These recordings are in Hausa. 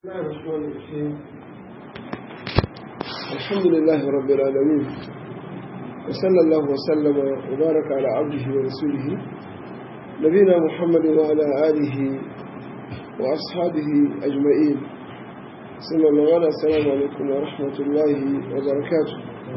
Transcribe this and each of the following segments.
الله الرحمن الرحيم الحمد لله رب العالمين وصلى الله وسلم وبارك على عبده ورسوله نبينا محمد وعلى آله وأصحابه أجمعين ثم الله السلام عليكم ورحمة الله وبركاته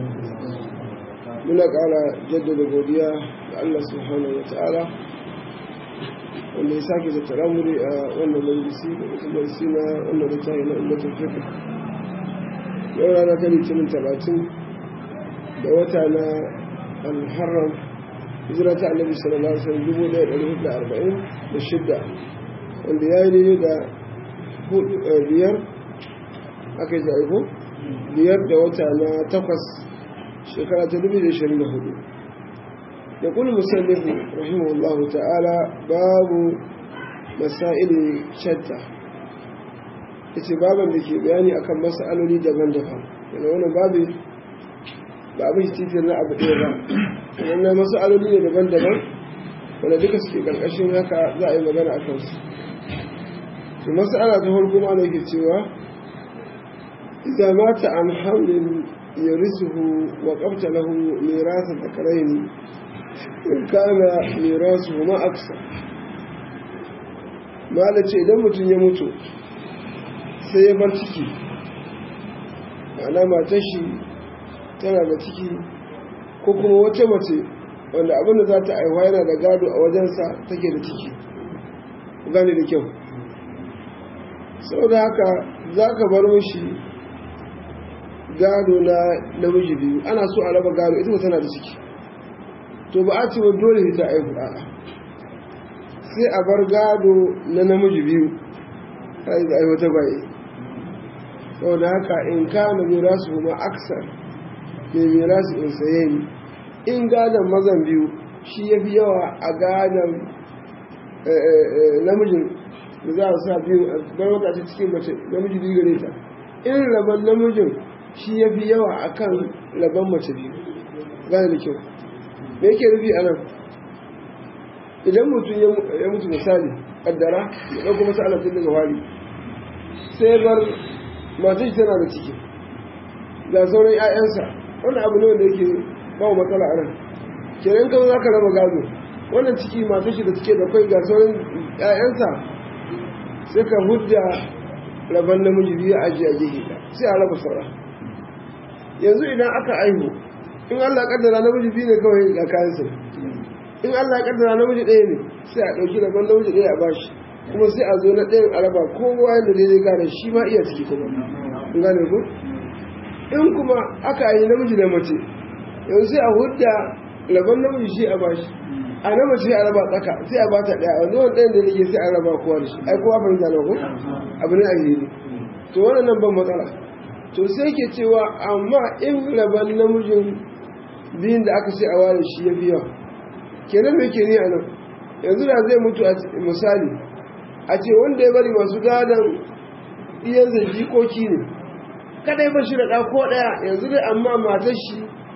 منك على جدد godiya da Allah subhanahu wa ta'ala wanda ya sake zata muri a wannan majalisi da wata majalisi na wannan littafi na ummatul fiqh yau rana ta litinin talatin da wata na al-muharram hijira ta annabi sallallahu alaihi wasallam dubu ɗaya ɗari hudu da arba'in da shidda wanda ya yi daidai da biyar aka yi zaɓi biyar da wata na takwas shekara ta dubu da ishirin da hudu يقول المسلم رحمه الله تعالى باب مسائل شتى yace baban da ke bayani akan mas'aloli daban-daban yana wannan babu ba abin titin na abu ɗaya ba wannan mas'aloli ne daban-daban wanda duka suke ƙarƙashin haka za a yi magana a kansu to mas'ala ta farko ma ne ke cewa idza mata an hamlin yarisuhu wa qabta lahu mirasa dhakaraini in kana mirasu ma aksa mala ce idan mutum ya mutu sai ya bar ciki ma'ana matar shi tana da ciki ko kuma wata mace wanda abin da za ta aiwa yana da gado a wajensa take da ciki gane da kyau sau da haka za ka bar mashi gado na namiji biyu ana so a raba gado ita tana da ciki to ba a ce wa dole ta aihu a'a sai a bar gado na namiji biyu kai da aiwata bai saboda haka in kana mirasu kuma aksar mai mirasu in saye ni in gadon mazan biyu shi ya fi yawa a gadon namijin da za a sa biyu a bar wata ta cikin mace namiji biyu gare ta in rabon namijin shi ya fi yawa a kan rabon mace biyu gane da kyau me yake rufi a nan idan mutum ya mutu misali kaddara ya ɗauko masa alatin daga wari sai bar masu shi tana da ciki ga sauran 'ya'yansa wani abu ne wanda yake ba wa matsala a nan kenan kan za ka raba gado wannan ciki masu shi da cike da kwai ga sauran 'ya'yansa sai ka hujja rabon namiji biyu a ajiye a gehe sai a raba saura yanzu idan aka aihu in Allah kaddara namiji biyu ne kawai ga kayansa in Allah kaddara namiji ɗaya ne sai a ɗauki rabon namiji ɗaya a bashi kuma sai a zo na ɗayan araba kowa yadda daidai gane shi ma iya ciki kuma in gane ku in kuma aka yi namiji da mace yanzu sai a hudda rabon namiji shi a bashi a na mace a raba tsaka sai a bata ɗaya wanda wani ɗayan da nake sai a raba kowa da shi ai kowa ban zana ku abu ne a yi to wannan nan ban matsala to sai ke cewa amma in rabon namijin biyun da aka ce a ware shi ya fi yawa kenan mai ke ni a nan yanzu da zai mutu a misali a ce wanda ya bari masu gadon iyansa jikoki ne kadai ba shi da ɗako ɗaya yanzu dai amma matar shi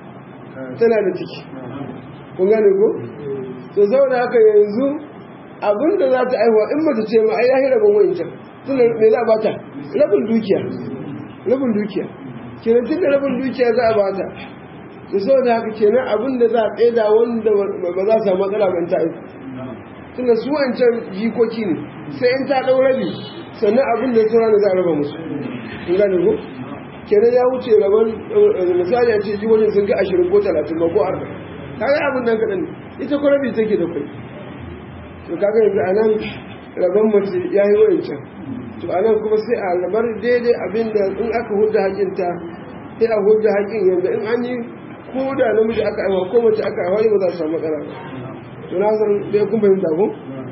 tana da ciki kun gane ko to zauna haka yanzu abinda za ta aihuwa in mace ce ma ai ya rabin wancan tun me za a bata rabin dukiya rabin dukiya kenan tun da rabin dukiya za a bata da sau da haka kenan abin da za a tsaida wanda ba za su matsala ban ta aiki tunda su wancan jikoki ne sai in ta ɗau rabi sannan abin da ya da za a raba musu in gane ko kenan ya wuce rabon misali a ce jikokin sun ga ashirin ko talatin ba ko arba'in kaga abin nan kaɗan ne ita ko rabi take da kai to kaga yanzu a nan rabon mace ya yi wancan to a nan kuma sai a rabar daidai abin da in aka hudda hakinta sai a hudda hakin yanzu in an yi ko da namiji aka aiwa ko mace aka aiwa ba za su samu matsala to na san dai kun fahimta ko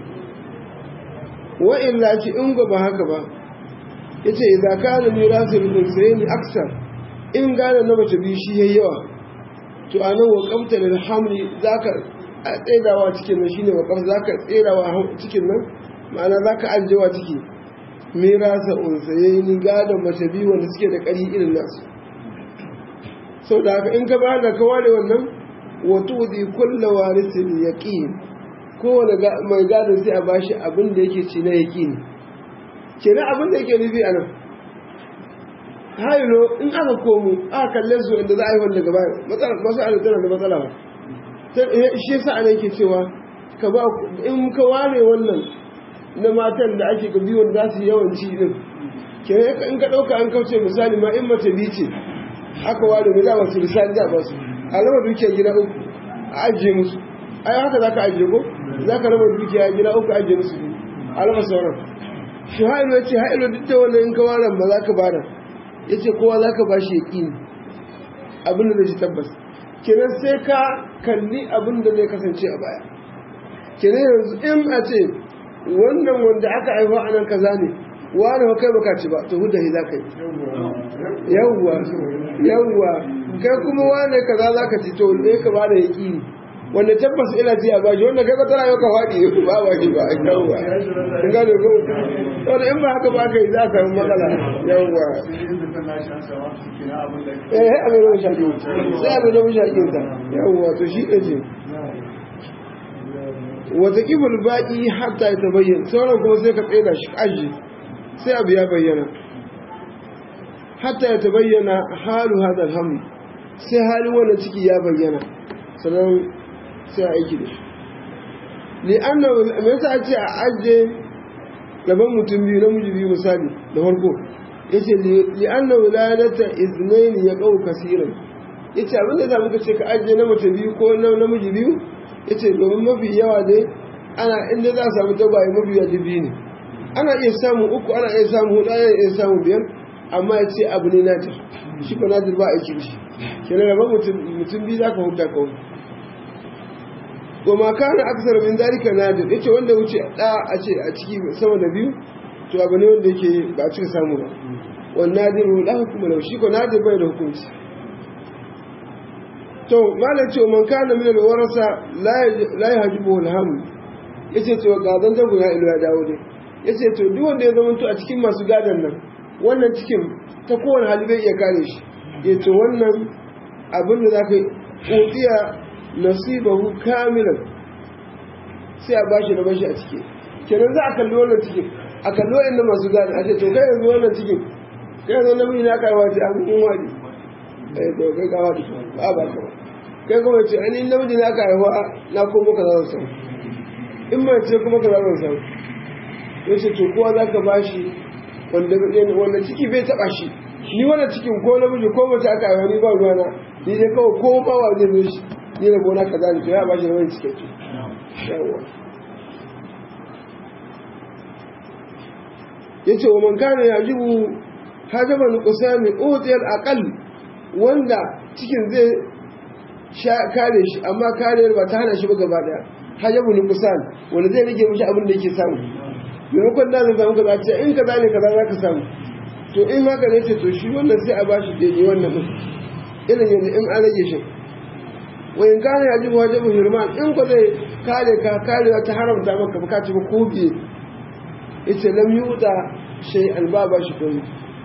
wa illa ci in ga ba haka ba yace idza kana mirasu bil sayni aksar in gane na mace bi shi yayi yawa to anan wa qabta lil hamli zaka tsaidawa cikin nan shine wa qab zaka tsaidawa cikin nan ma'ana zaka aljewa ciki mirasa unsayni gadon mace bi wanda suke da ƙari irin nasu sau da haka in ka ba da ka ware wannan wato zai kulla warisin yaƙin kowane mai gadon sai a bashi abin da yake ci na yaƙini kenan abin da yake nufi a nan hailo in aka komo aka kalle su inda za a yi wanda gaba masu ala tana da matsala ba shi yasa ana yake cewa ka ba in ka ware wannan na matan da ake ga biyu za su yawan ci din kenan in ka ɗauka an kauce misali ma in mace bi ce aka ware mai za su misali za ba su a raba dukiyar gida uku a ajiye musu ai haka za ka ajiye ko za ka raba dukiya gida uku a ajiye musu a raba sauran shi hailo ya ce hailo duk da wannan in ka ware ba za ka bada ya ce kowa za ka ba shi yaƙini abin da zai tabbas kenan sai ka kalli abin da zai kasance a baya kenan yanzu in a ce wannan wanda aka haifa a nan kaza ne wani kai baka ci ba to hudahi za ka yi yawwa yawwa kai kuma wani kaza za ka ci to ne ka ba da yaƙini wanda tabbas ina ji a bashi wanda kai kwatara yau ka faɗi ba ba shi ba yawwa in gane ko wanda in ba haka ba ka yi za ka yi matsala yawwa eh abin da shaƙi sai abin da shaƙi ta yawwa to shi ɗin ce wata ƙibul baƙi hatta ya tabayyan sauran kuma sai ka tsaye shi aji sai abu ya bayyana hatta ya tabayyana halu hadal hamd sai halin wannan ciki ya bayyana sannan sai a aiki da shi li'anna me yasa a ce a ajiye gaban mutum biyu namiji biyu misali da farko yace li'anna wiladata iznaini ya qau kasiran yace abin da muka ce ka ajiye na mace biyu ko na namiji biyu yace domin mafi yawa dai ana inda za a samu tagwaye mafi yawa biyu ne ana iya samun uku ana iya samun hudu ana iya samun biyar amma ya ce abu ne nadir shi ko nadir ba aiki da shi kenan gaban mutum biyu za ka huta kawai wa ma kana aksar min zalika nadir yace wanda wuce da a ce a ciki sama da biyu to abu ne wanda yake ba a cika samu ba wan nadir la hukuma lahu shi ko nadir bai da hukunci to malam ce man kana min alwarasa la la yahjibu alham yace to ga dan jago ya ilu ya dawo dai yace to duk wanda ya zama to a cikin masu gadan nan wannan cikin ta kowane hali bai iya kare shi yace wannan abin da zaka yi nasibahu kamilan sai a bashi na bashi a ciki kenan za a kalli wannan cikin a kalli wa'in masu gane a ce to kai yanzu wannan cikin kai yanzu namiji na kai wace an kun wani eh to kai ka wani ba ba ka kai kuma ce ani namiji na kai wa na komo ka zan samu in mai ce kuma ka zan samu yace to kowa za ka bashi wanda wanda ciki bai taba shi ni wannan cikin ko namiji ko mace aka yi wani ba ruwana ni dai kawai ko ba wa zai zo shi ni da gona kaza ne to ya ba shi da wani cikakke yawa yace wa man kana yajibu hajaba nuqsami utiyal aqal wanda cikin zai kare shi amma kariyar ba ta hana shi ba gaba daya hajabu nuqsan wanda zai rage mishi abin da yake samu maimakon da zai samu kaza ce in kaza ne kaza za ka samu to in haka ne ce to shi wannan sai a bashi daidai wannan din irin yanzu in an rage shi wa in kana ya jibu wajibu hirman in ko zai kare ka karewa ta haramta maka bukaci ba ko biye yace lam yuda shay albaba shi ko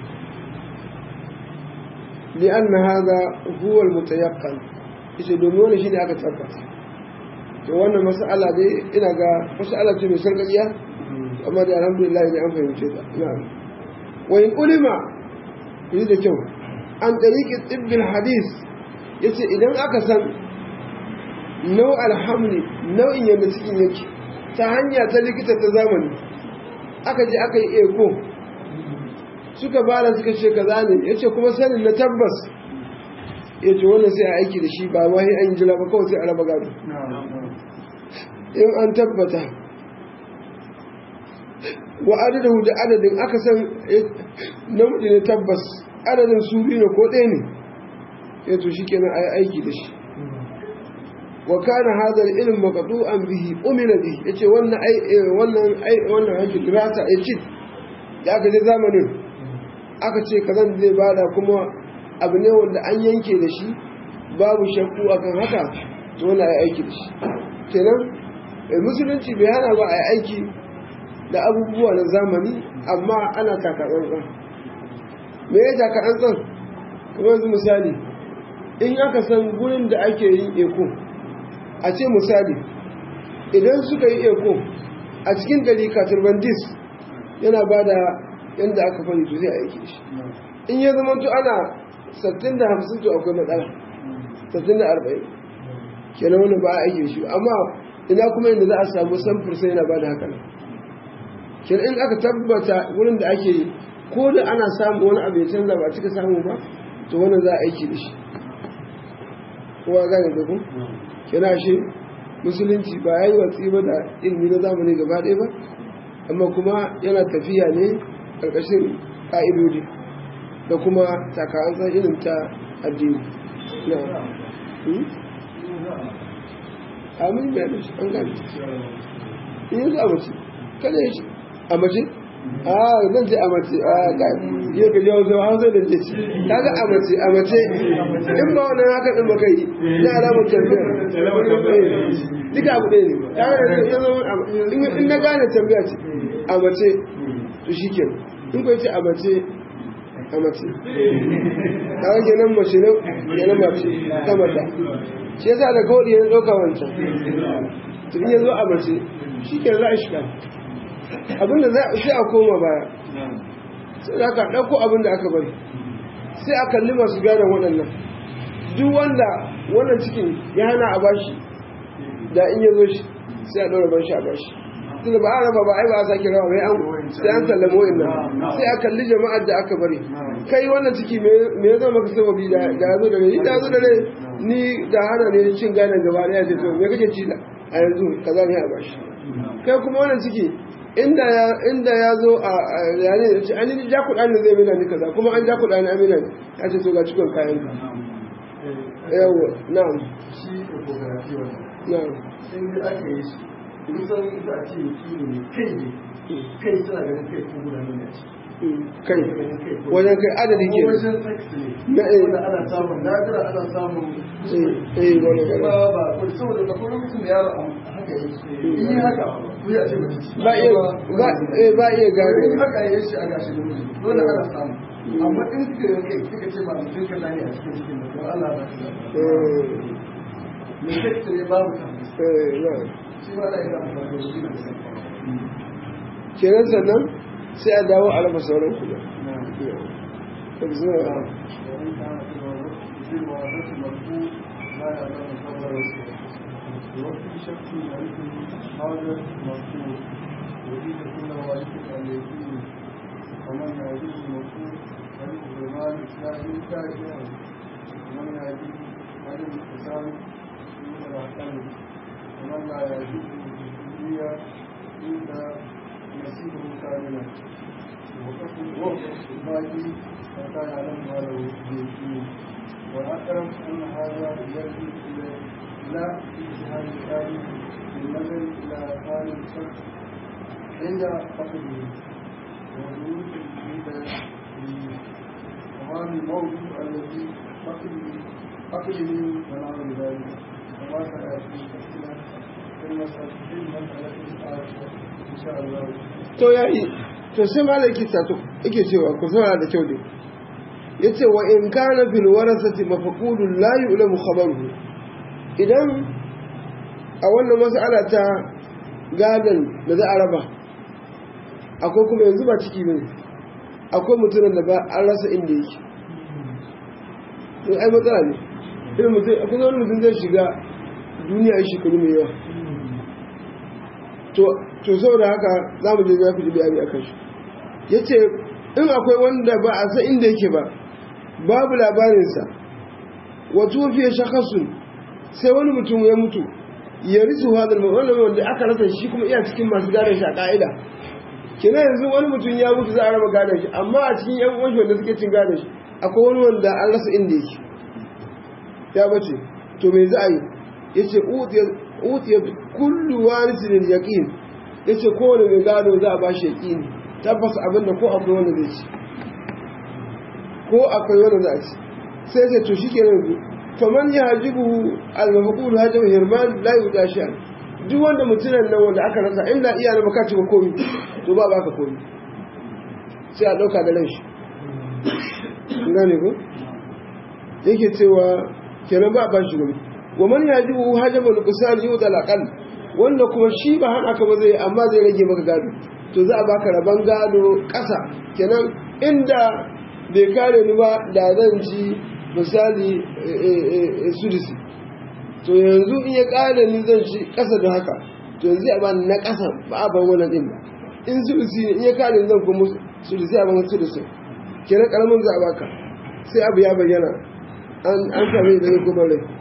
li anna hadha huwa almutayaqqan yace domin wannan shine aka tabbata to wannan mas'ala dai ina ga mas'ala ce mai sarƙaƙiya amma da alhamdulillah ne an fahimce ta na'am wa in ulima yi da kyau an tariki tibbin hadis yace idan aka san nau alhamli nau'in yadda cikin yake ta hanya ta likita ta zamani aka je aka yi eko suka bada suka ce kaza ne yace kuma sanin na tabbas yace wannan sai a aiki da shi ba wai an jira ba kawai sai a raba gado in an tabbata wa adadahu da adadin aka san namiji ne tabbas adadin su biyu ne ko ɗaya ne ya to shi kenan a yi aiki da shi wa kana hadha al-ilm maqdu'an bihi umila bihi yace wannan ai wannan ai wannan aiki dirasa ai ci da aka je zamanin aka ce kazan zai bada kuma abu ne wanda an yanke da shi babu shakku akan haka to wannan ai aiki da shi kenan musulunci bai hana ba ai aiki da abubuwa na zamani amma ana takatsantsan me ya takatsantsan kuma yanzu misali in aka san gurin da ake yin eko a ce misali idan suka yi eko a cikin gari katurbandis yana ba da yadda aka fari to zai aiki shi in ya zama to ana sattin da hamsin to akwai matsala sattin da arba'in kenan wani ba a aiki shi amma ina kuma inda za a samu samfur sai yana ba da haka kenan in aka tabbata wurin da ake yi ko da ana samu wani abu ya canza ba cika samu ba to wannan za a aiki da shi kowa gane da ku kenan shi musulunci ba ya yi watsi ba da ilimi na zamani gaba ɗaya ba amma kuma yana tafiya ne ƙarƙashin ƙa'idodi da kuma takarantar irin ta addini na amin da yana shi an gani in yanzu a mace kada ya shi a mace a zan ce a mace a je ka jawo zama hausa da ce ci kaga a mace a mace in ba wannan haka ɗin baka yi na alamar tambayar duka abu ɗaya ne kaga da ya zama in na gane tambaya ce a mace to shi ke in kwa ce a mace a mace kaga kenan mace ne kenan mace ta mata shi yasa da kawai ya ɗauka wancan to in ya zo a mace shi ke za a shiga abinda za a sai a koma baya sai da aka ɗauko abinda aka bari sai a kalli masu gane waɗannan duk wanda wannan cikin ya hana a bashi da in ya zo shi sai a ɗaura ban shi a bashi tun ba a raba ba ai ba a sake rawa mai an sai an sallama wa'in nan sai a kalli jama'ar da aka bari kai wannan ciki me ya zama maka sababi da ya zo da ne da ya zo da ne ni da hana ne cin gane gaba ɗaya ce to me kake ci da a yanzu kaza ne a bashi kai kuma wannan ciki inda ya inda ya zo a yare ya ce an yi ja kuɗa ne zai mina ni kaza kuma an ja kuɗa ne amina ne ya ce to ga cikon kayan ka yawa na'am shi ecography wannan na'am in da aka yi shi kusan za a ce kilo ne kai ne kai suna ganin kai ko guda ne a ciki kai wajen kai adadi ke wajen sex ne Na, eh. wanda ana samun nadira ana samun eh eh wani ba wani ba ko saboda da kuma lokacin da yaro a haka yi in yi haka ku ya ce ba ci ba iya ba eh ba iya in gane haka yi shi a gashi da miji dole ana samu amma in kika yi kai kika ce ba mutum ka ne a cikin cikin da to Allah ba ta eh me sex ne babu ta eh na'am shi ba da ina amfani da shi da sex kenan sannan sai a dawo a raba sauran kuɗa وإن كان في الوضع في الوضع المرفوع لا يعلم خبر وفي شك يعرفه هذا مرفوع يريد كل واجب أن يكون ومن يعرف المرفوع يعرف بمال الإسلام كافيا ومن يعرف عدم الاتصال من الأحكام ومن لا يعرف الجزئية إلا نسيبه كاملا وقف وقف الباقي حتى يعلم ما له بيقين والأقرب أن هذا يرجع إلى لا اجتهاد الثاني بالنظر إلى حال الشخص عند فقده وجود عند تمام الموضوع الذي فقده فقده ونحو ذلك وما سيأتي تفصيلا في المسألة في المسألة الآتية إن شاء الله to yayi to sai malaki sato yake cewa ku saurara da kyau dai yace wa in kana fil warasati mafqudun la yu'lamu khabaruhu idan a wannan mas'ala ta gadan da za a raba akwai kuma yanzu ba ciki bane akwai mutumin da ba an rasa inda yake to ai matsala ne irin mutum akwai wani mutum zai shiga duniya ya shekaru mai yawa to to saboda haka za mu je za ku ji bayani akan shi ya ce in akwai wanda ba a san inda yake ba babu labarinsa wato fiye shakasun sai wani mutum ya mutu ya risu hadar mai wanda wanda aka rasa shi kuma iya cikin masu gadon shi a ka'ida kina yanzu wani mutum ya mutu za a raba gadon shi amma a cikin yan uwan shi wanda suke cin gadon shi akwai wani wanda an rasa inda yake ya bace to me za a yi ya ce utiya kullu warisin yaqin ya ce kowane mai gado za a ba shi yaqini tabbas abin da ko akwai wanda zai ci ko akwai wanda za a ci sai sai to shike nan faman ya hajibu al-mafqul hajabu hirman la yuda sha duk wanda mutunan nan wanda aka rasa inda iya na baka ci ba komi to ba baka komi sai a dauka da ranshi gane ko yake cewa kenan ba ba shi gobe wa man yajibu hajabu al-qisal yuda al-aqal wanda kuma shi ba hana ka ba zai amma zai rage maka gado to za a baka rabon gado ƙasa kenan inda bai kare ni ba da zan ci misali sudisi to yanzu in ya kare ni zan ci ƙasa da haka to yanzu a ba na ƙasa ba a ban wannan ɗin ba in sudisi ne in ya kare ni zan kuma sudisi a ban sudisi kenan ƙaramin za a baka sai abu ya bayyana an sami da ya kuma rai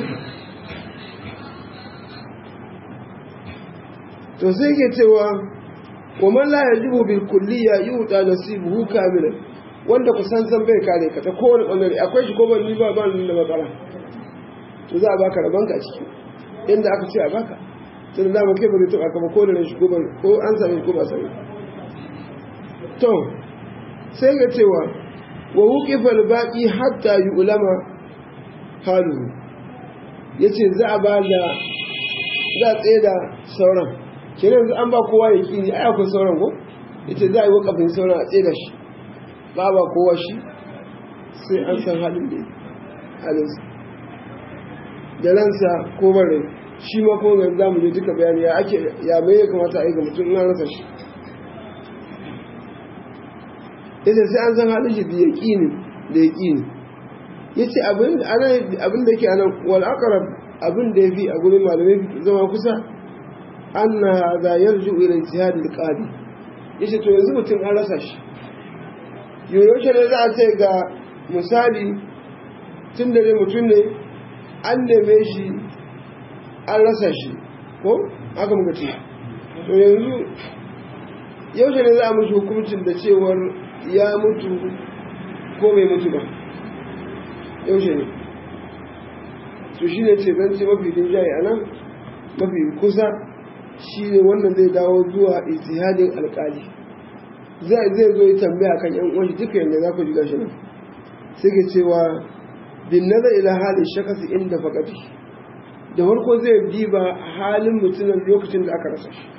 to sai ke cewa wa man la yajibu bil kulliya yuta nasibuhu kamilan wanda ku san san bai kare ka ta kowane bangare akwai shi ko ban ni ba ba ni da matsala to za a baka rabanka a ciki inda aka ce a baka sai da mu kai ba zai taba ka ba ko da shi ko ban ko an same ko ba same to sai ga cewa wa wuqifa al baqi hatta yu'lama haluhu yace za a ba da za a tsaye da sauran kenan yanzu an ba kowa ya kini ai akwai sauran ko yace za a yi wakafin sauran a tsaye da shi ba ba kowa shi sai an san halin da halinsa da ransa ko bare shi ma ko ga za mu je duka bayani ya ake ya bai ya kamata a yi ga mutum na rasa shi yace sai an san halin shi da yaqini da yaqini yace abin abin da yake anan wal aqrab abin da yafi a gurin malamai zama kusa anna hadha yarju ila ijtihad al qadi yace to yanzu mutum an rasa shi yoyaushe ne za a ce ga misali tun da dai mutum ne an neme shi an rasa shi ko aka muka ce to yanzu yaushe ne za a mashi hukuncin da cewar ya mutu ko bai mutu ba yaushe ne to shi ne ce zan ce mafi rinjaye a nan mafi kusa shi ne wannan zai dawo zuwa ijtihadin alkali zai zai zo yi tambaya kan yan uwan duka yanda za ku ji gashi nan sai ke cewa bin nazar ila halin shakasi inda faqati da farko zai diba halin mutumin lokacin da aka rasa shi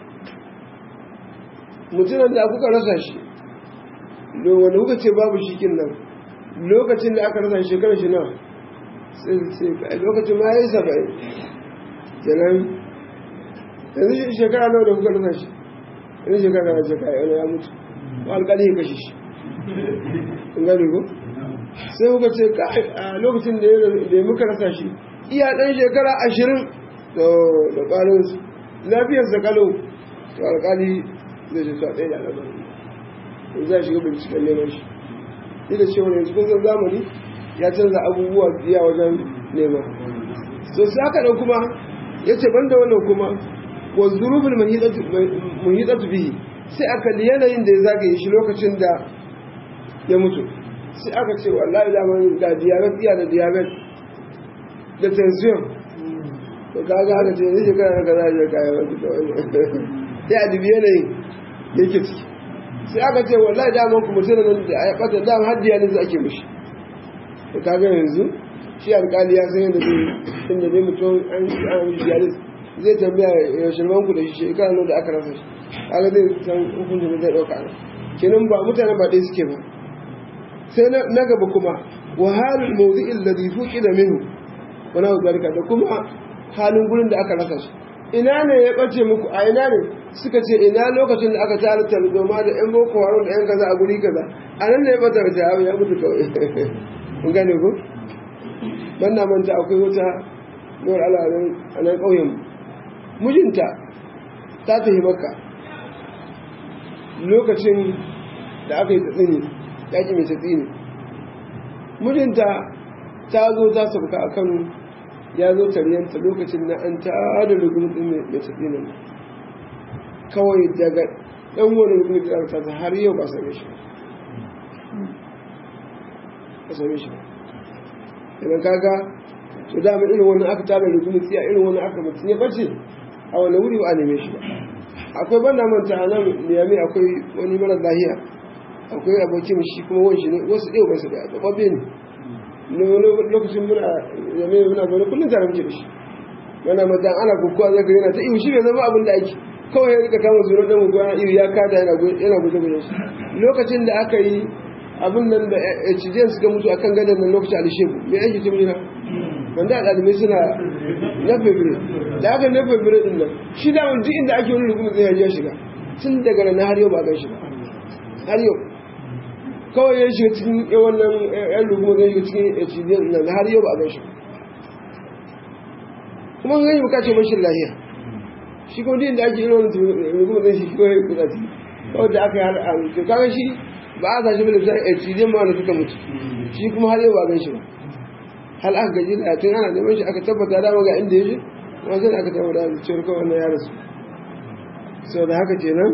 mutumin da kuka rasa shi wanda kuka ce babu shi kin nan lokacin da aka rasa shekarar shi na sai sai lokacin ma yayi saba'in kenan yanzu shekara nawa da kuka rasa shi yanzu shekara na shekara yana ya mutu alƙali ya kashe shi in gani ko sai kuka ce a lokacin da ya muka rasa shi iya ɗan shekara ashirin da ƙwarin su lafiyar sa kalau to alƙali zai ce to a ɗaya da alabar in za shiga binciken neman shi ni da cewa yanzu kun san zamani ya canza abubuwa biya wajen nema so sai aka ɗan kuma ya ce ban da wannan kuma wa zurufin muhidatu bihi sai aka yanayin da ya zagaye shi lokacin da ya mutu sai aka ce wallahi da man ga diabetes iya da diabetes da tension to kaga aka ce ne shekara na kaza ya kaya wani da wani sai a dubi yanayin da yake ciki sai aka ce wallahi da man kuma sai nan da ya bata da har dialysis ake mishi to kaga yanzu shi alƙali ya san yadda zai inda dai mutum an an mishi dialysis zai tambaya yaushe ku da shi shekara nan da aka rasa shi kaga zai san hukuncin da zai dauka ne kenan ba mutane ba dai suke ba sai na gaba kuma wa halul mawdi'il ladhi fuqida minhu wa na zalika da kuma halin gurin da aka rasa shi ina ne ya bace muku a ina ne suka ce ina lokacin da aka tare tarzoma da yan boko haram da yan kaza a guri kaza a nan ne ya bata da ya mutu kawai kun gane ko ban na manta akwai wata nuwar alarin a nan ƙauyen mijinta ta tafi maka lokacin da aka yi tsini yaƙi mai tsini mijinta ta zo ta sauka a kano ya zo taryanta lokacin na an ta da rugun ɗin mai tsinin kawai daga ɗan wani rugun da ta ta har yau ba same shi ba same shi idan kaga to dama irin wannan aka tara rugun tsiya irin wannan aka mutum ya bace a wani wuri ba a neme shi ba akwai banda manta a nan niyami akwai wani mara lahiya akwai abokin shi kuma wani shi ne wasu ɗaya wasu da babbe ne lokacin muna yame muna zaune kullum tare muke da shi yana mata ana kukuwa zai yana ta ihu shi bai zama abin da ake kawai ya rika kama zuwa dan gugu ihu ya kada yana yana guje guje shi lokacin da aka yi abin nan da cijiyar suka mutu akan gadon nan lokacin alishebu me ake ce mina wanda a ɗalibai suna na febire da aka na febire din nan shi da wani inda ake wani rukunin zai ya shiga tun daga nan har yau ba gan shi ba har yau kawai ya shiga cikin wannan yan ruguma zai shiga cikin cibiyar nan har yau ba gan shi kuma gani ba kace mashin lahiya shi kuma din da ake irin wani ruguma zai shi kawai kuɗa ciki kawai da aka yi har an to kaga shi ba a sashi bane sai cibiyar ma wanda suka mutu shi kuma har yau ba gan shi ba hal aka gaji da tun ana neman shi aka tabbata dama ga inda ya je kuma sai aka tabbata da cewar kawai wannan ya rasu sau da haka kenan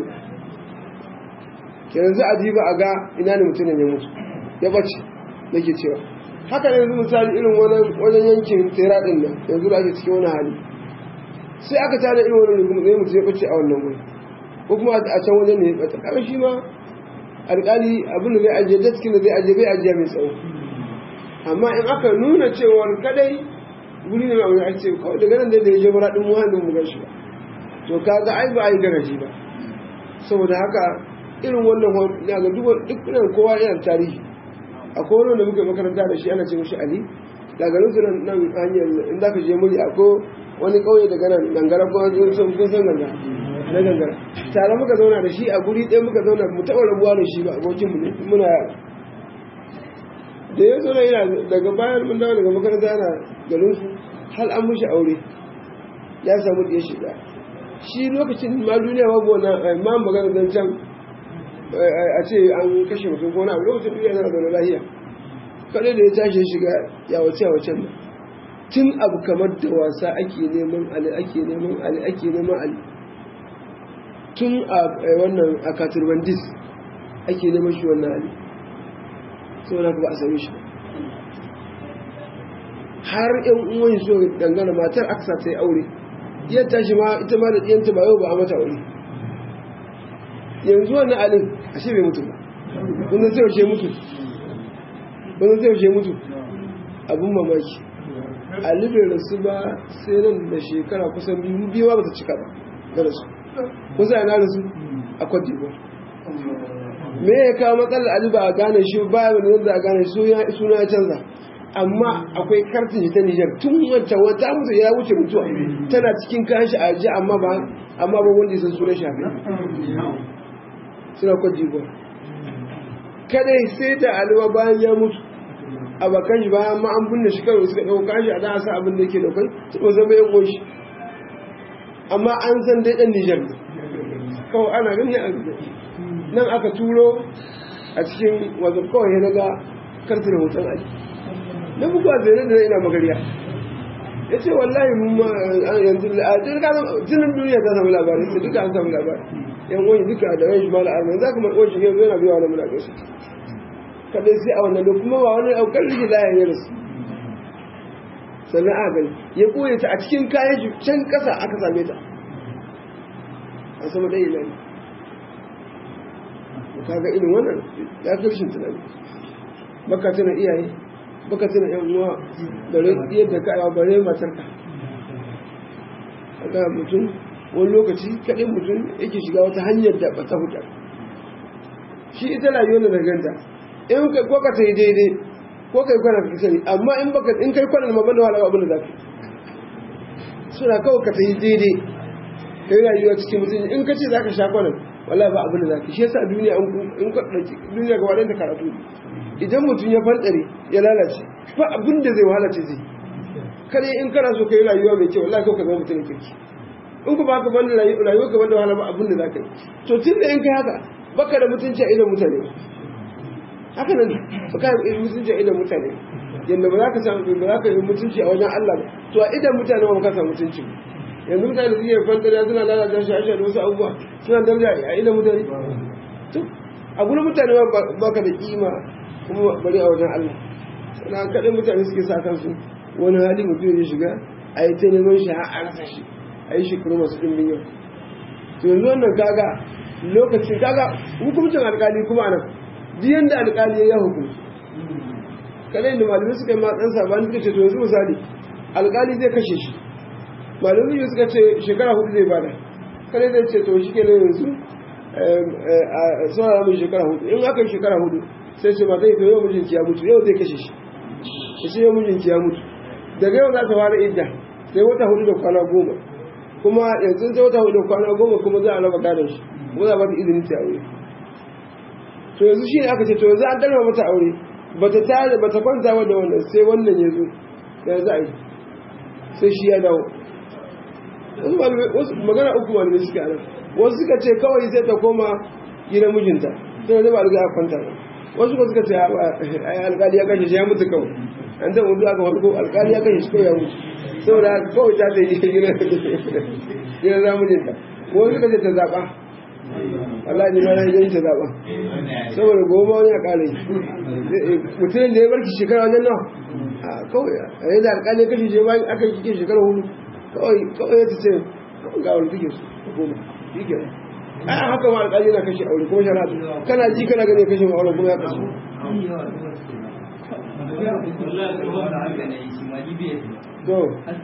kenan za a diba a ga ina ne mutumin ya mutu ya bace nake cewa haka ne yanzu misali irin wajen yankin tera din nan yanzu da ake cikin wani hali sai aka tada irin wani rukumu zai mutu ya bace a wannan wuri ko kuma a can wajen ne ya bata kaga shi ma alƙali abin da zai ajiye daskin da zai ajiye bai ajiye mai tsawo amma in aka nuna cewa kadai guri ne mai ake kawai daga nan da ya je bara din muhallin mu gashi ba to kaga ai ba ai garaji ba saboda haka irin wannan ya ga duk dukkan kowa yana tarihi akwai wani da muka makaranta da shi ana ce mishi ali daga nan sunan nan hanyar in za ka je muri akwai wani kauye daga nan gangara ko sun kun san gangara na gangara tare muka zauna da shi a guri ɗaya muka zauna mu taɓa rabuwa da shi ba abokin mu muna da ya zauna yana daga bayan mun dawo daga makaranta yana garin su hal an mushi aure ya samu ɗaya shiga shi lokacin ma duniya babu wannan ma magana zan can a ce an kashe mutum ko na lokacin duniya yana zaune lahiya kada da ya tashi shiga ya wace wacen nan tun abu kamar da wasa ake neman ali ake neman ali ake neman ali tun a wannan a katurbandis ake neman shi wannan ali saboda ba a same shi har yan uwan so dangana matar aksa ta yi aure iya tashi ma ita ma da ɗiyanta ba yau ba a mata aure yanzu wannan alin ashe bai mutu ba wanda zai wuce mutu wanda zai wuce mutu abin mamaki ali bai rasu ba sai nan da shekara kusan biyu biyu ba ta cika ba da rasu kusa yana rasu a kwadi ba me ya kawo matsalar ali ba a gane shi ba ya wani a gane shi suna ya canza amma akwai kartin ta Nijar tun wancan wata mutu ya wuce mutuwa tana cikin kayan shi a ji amma ba amma ba wanda ya san sunan shafi suna Cote d'Ivoire kadai sai da alwa bayan ya mutu a bakan shi bayan ma an binne shi kawai suka ɗauka shi a da sa abin da yake ɗaukai su ba zama yan goshi amma an san dai ɗan Nijar ne kawai ana gani a nan aka turo a cikin wajen kawai ya daga karfin hoton ali na bugu a zai da ina magariya ya ce wallahi yanzu jinin duniya ta samu labarai sai duka an samu labarai yan wani duka da ran shi mala armai za ka mai wani shige yana biya wani muna gaisa kadai sai a wannan da kuma ba wani aukar rike layan ya rasu sannan a gani ya koya ta a cikin kayan shi can kasa aka same ta a sama ɗaya ilani kaga irin wannan ya fi rashin tunani baka tuna iyaye baka tuna yan uwa bare yadda ka yawa bare matarka kaga mutum wani lokaci kaɗai mutum yake shiga wata hanyar da ba ta huta shi ita rayuwar da ganta in kai ko ka ta yi daidai ko kai kwana ka sani amma in baka in kai kwana ma banda wala abin da zaka suna kawai ka ta yi daidai kai rayuwa cikin mutum in ka ce zaka sha kwanan wallahi ba abin da zaka shi yasa duniya in ka dauki duniya gaba ɗayan ta karatu idan mutum ya fantsare ya lalace ba abin da zai wahala ce zai kare in kana so kai rayuwa mai kyau wallahi kawai ka zama mutum kirki in ku ba ka banda rayuwa ka banda wahala ba abin da zaka yi to tun da in kai haka baka da mutunci a idan mutane haka nan baka da mutunci a idan mutane yanda ba za ka samu ba za ka yi mutunci a wajen Allah ba to a idan mutane ba ka samu mutunci yanzu mutane da suke fantara suna lalata shi ashe da wasu abubuwa suna daraja a idan mutane to a gurin mutane ba ka da kima kuma bari a wajen Allah sana kaɗai mutane suke sa kansu wani hali mutum ya shiga a yi ta neman shi har a rasa shi a yi shekaru masu ɗimbin yau to yanzu wannan kaga lokacin kaga hukumcin alƙali kuma nan biyan da alƙali ya hukunci kaɗai da malamai suka yi matsan sabani suka ce to yanzu misali alƙali zai kashe shi malamai suka ce shekara hudu zai bada kaɗai zai ce to shi ke yanzu a saurara mai shekara hudu in aka yi shekara hudu sai ce mata ita yau mijinki ya mutu yau zai kashe shi ya ce yau mijinki ya mutu daga yau za ta fara idda sai wata hudu da kwana goma kuma yanzu ta wata hudu da kwana goma kuma za a raba gadon shi ko za ba ta izini ta aure to yanzu shi ne aka ce to yanzu an dalma mata aure bata tare bata kwanta ba da wannan sai wannan ya zo ya za a yi sai shi ya dawo wasu malamai wasu magana uku malamai suka nan wasu suka ce kawai sai ta koma gidan mijinta sai da ba riga a kwanta ba wasu ko suka ce ai alƙali ya kashe shi ya mutu kawai an ta mutu aka farko alƙali ya kashe shi kawai ya mutu saboda kawai ta ta yi gidan gidan zamujinta wasu suka ce ta zaɓa Allah ne mana yin ta zaɓa saboda goma wani a ƙalai mutum da ya barki shekara wajen nawa a kawai a yadda alƙali kashe shi bayan aka yi kike shekara hudu kawai kawai ya ce kawai ga wani take su goma shi ke a haka ma alƙali na kashe aure kuma shara kana ji kana gani kashe ma aure kuma ya kashe to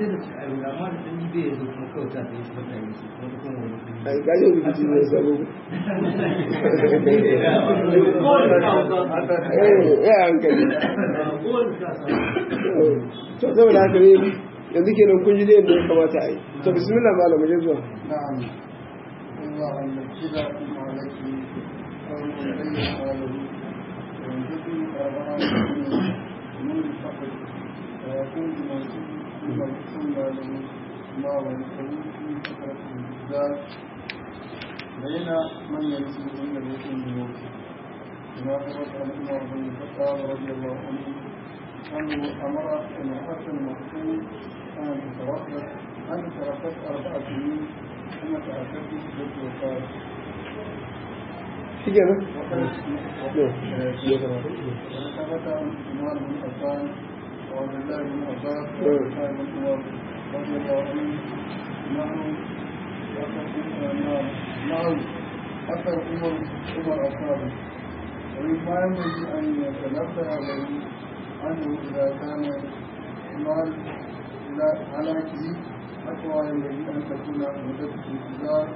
a yi kayan rikici ne sabo ya hankali to saboda haka ne yanzu kenan kun ji da yadda ya kamata a yi to bismillah malam je zuwa نعم الله أن كذا ما لك أو إليه قاله وينزل أربعة نور فقط ويكون موجود بما يسمى له ما ويسوي في فترة الإنتظار بين من يمشي عند بيت الموت كما ثبت عن عمر بن الخطاب رضي الله عنه أنه أمر امرأة المقتول أن تتوفى أن تركت أربع سنين ثم تأكدت بالوفاة shi kenan وثبت عن عثمان بن عفان وعبد الله بن عباس وعثمان بن عمر رضي الله عنه انه معه اثر عمر عمر اصحابه ومما ينبغي ان يتنبه له انه اذا كان مال الى هلاكه اقوى ينبغي ان تكون مده الانتظار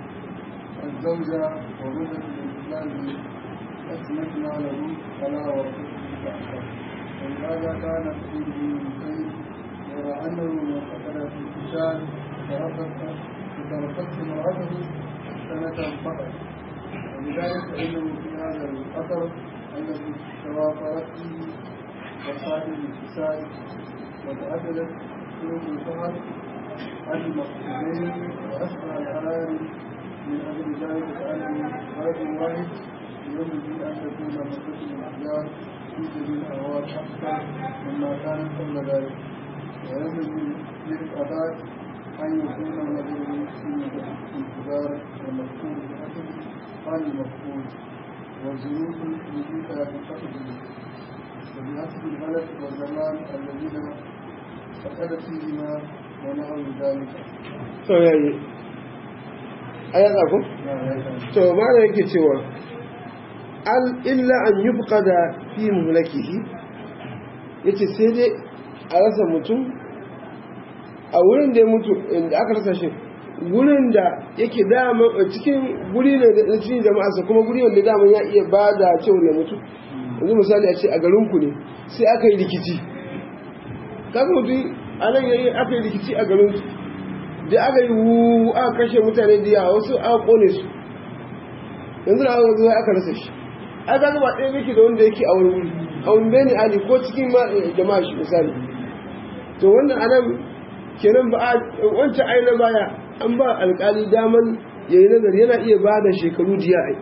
الزوجة ومدة الإنسان أسمتنا له فلا ورثته بأحسن ولهذا كان كثير من الخير يرى أنه من قتل في الإنسان فتركته امرأته سنة فقط ولذلك فإنه في هذا الأثر الذي توافرت فيه وسائل الفساد وتعددت طرق الفهم المقصودين وأسرع الحلال من أجل ذلك فأنه غير واحد ينبغي أن تكون مدة الأحجار في سبيل الأهوال أكثر مما كانت قبل ذلك وينبغي للأباد أن يكون النظر في مدة الانتظار والمذكور بحسب حال المفقود والظروف التي تقتضي وبحسب البلد والزمان الذين فقد فيهما ونحو ذلك. to yayi a yatsa ko to mana yake cewa al illa an yubqada fi mulkihi yace sai dai a rasa mutum a wurin da ya mutu inda aka rasa shi wurin da yake dama cikin guri ne da cikin jama'arsa kuma guri wanda dama ya iya ba da cewa ya mutu yanzu misali a ce a garinku ne sai aka yi rikici kaga mutum a nan yayi aka yi rikici a garinku da aka yi wu aka kashe mutane da yawa wasu aka kone su yanzu da aka zo aka rasa shi a ga ba ɗaya yake da wanda yake a wani wuri a wani bene ali ko cikin jama'a shi misali to wannan anan kenan ba wancan ai na baya an ba alƙali daman ya yi nazari yana iya ba da shekaru jiya ai